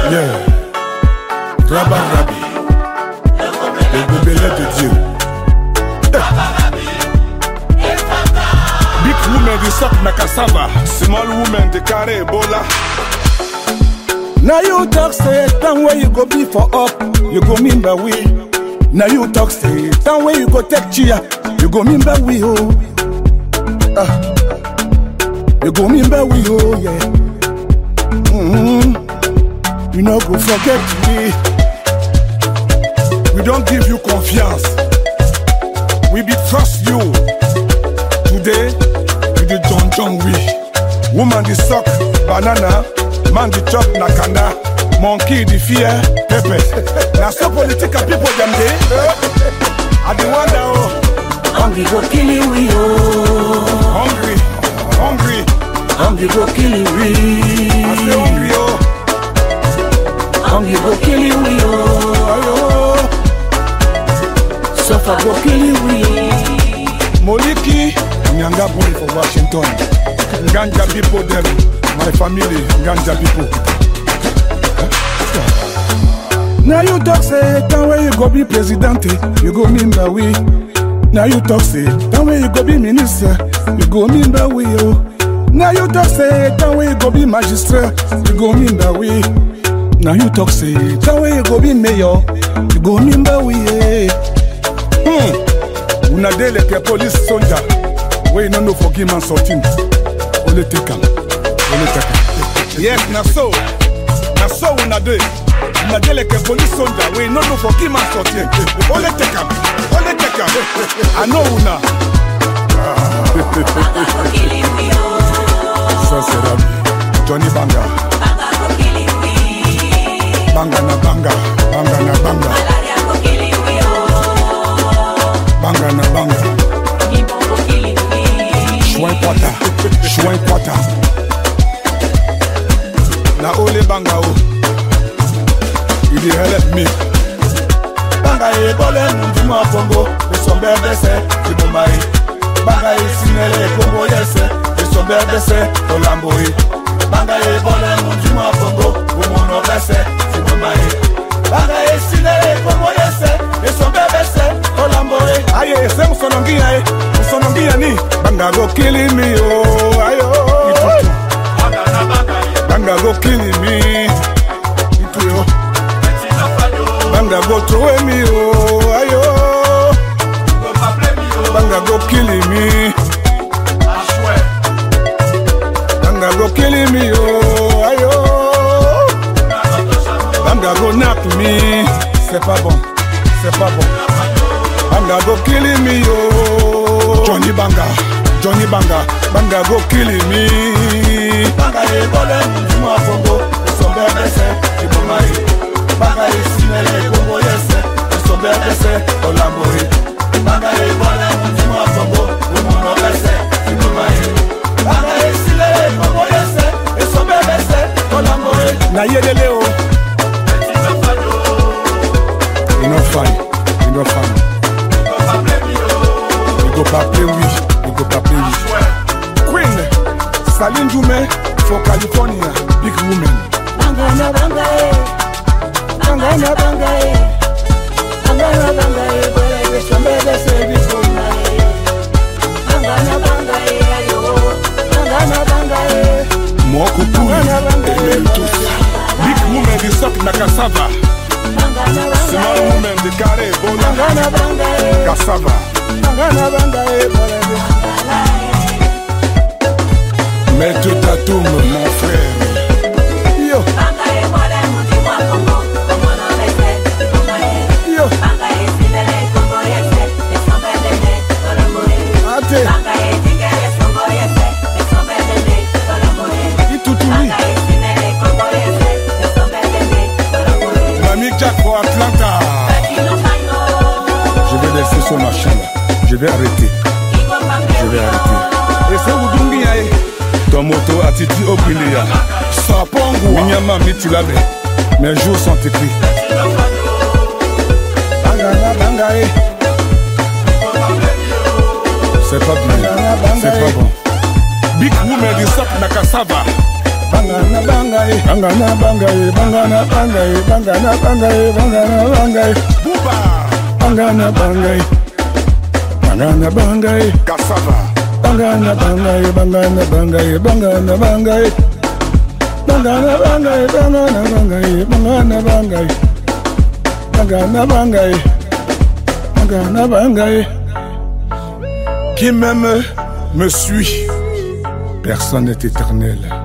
Yeah. Rabba Rabbi. Le gobelet de Dieu. Big woman di sok na cassava. Small woman di carry Ebola. Now you talk say time where you go be for up, you go mean by we. Now you talk say time where you go take chia, you go mean by we oh. Ah. You go mean by we oh yeah. Mm-hmm. You know go forget me. We don't give you confiance. We be trust you. Today, we the John John we. Woman the suck banana, man the chop nakanda, monkey the fear pepper. Now so political people them dey. I dey wonder oh, Hungry go kill you we oh. hungry, hungry, Hungry go kill you I say we. hungry oh. Hungry go kill you we oh. Suffer go kill you we. Moliki, Nyanga boy for Washington. Ganja people them, my family, Ganja people. Now you talk say time where you go be president, eh, you go mean by we. Now you talk say time where you go be minister, you go mean by we oh. Now you talk say time where you go be magistrate, you go mean by we. Now you talk say time where you go be mayor, you go mean by we. Eh. Hmm. Una dey like a police soldier. wey you no know for game and sorting. Only take am. Only take am. Yes, na so. Na so una dey. Una dey like a police soldier wey you no know for game and sorting. Only take am. Only take am. I know una. Ça c'est Rabi. Johnny Banga. Banga na banga. Banga na banga. Banga na banga. Chouin kwata. Chouin kwata. Na ole banga o. You dey help me. Banga ye bole mundumu afongo, esombe bese, ibumba ye. Banga ye sinele kongo yese, esombe bese, olambo ye. Banga ye bole mundumu afongo, umuno bese, ibumba ye. Banga ye sinele kongo yese, esombe bese, olambo ye. Aye, se musonongia eh. Musonongia ni. Banga go kill me oh. Ayo. Banga go kill me. Itu yo. Banga go throw me oh. Ayo. Banga go kill me. Banga go kill me oh. Ayo. Banga go knock me. C'est pas bon. C'est pas bon. Banga go kill me yo. Johnny Banga, Johnny Banga, Banga go kill me. Banga ye bole mundumu afongo, esombe bese, ibumba ye. Banga ye sinele kongo yese, esombe bese, olambo ye. Banga ye bole mundumu afongo, umuno bese, ibumba ye. Banga ye sinele kongo yese, esombe bese, olambo ye. Na yedele o. You no fine, you no fine. You go pas play oui, you go pas play oui. Queen, Saline Jume for California, big woman. Banga na banga e, banga na banga e, banga na banga e, bole besombe bese bifuma e. Banga na banga e, ayo, banga na banga e. Moko Kuli, Elementus. Big woman di suck na cassava. Banga na banga Small e, woman di carry banga Ebola. na banga e, Cassava. Banga na banga ye bole bese. Maître Tatoum, mon frère. Yo, banga e, bole mundumu afongo, umuno bese, bifuma e. yo, Banga e, sinele kongo yese, esombe bese, olambo e. ate, Banga e, tingere kongo yese, esombe bese, olambo e. itutuli. Banga e, sinele kongo yese, esombe bese, olambo e. Mamie Jack pour Atlanta. Je vais laisser ce machin là. Je vais arrêter. Je vais arrêter. Et c'est Oudungi Aye. Ton moto attitude au Pilia. Sapongo. Minyama Mitilabe. Mes jours sont écrits. Banga na banga ye. C'est pas bien. C'est pas bon. Big woman du sac na cassava. bangana bangai bangana bangai bangana bangai bangana bangai bangana bangai Bouba, bangana bangai bangana bangai cassava, bangana bangai bangana bangai bangana bangai bangana bangai bangana bangai bangana bangai bangana bangai bangana bangai qui m'aime me suit. personne n'est éternel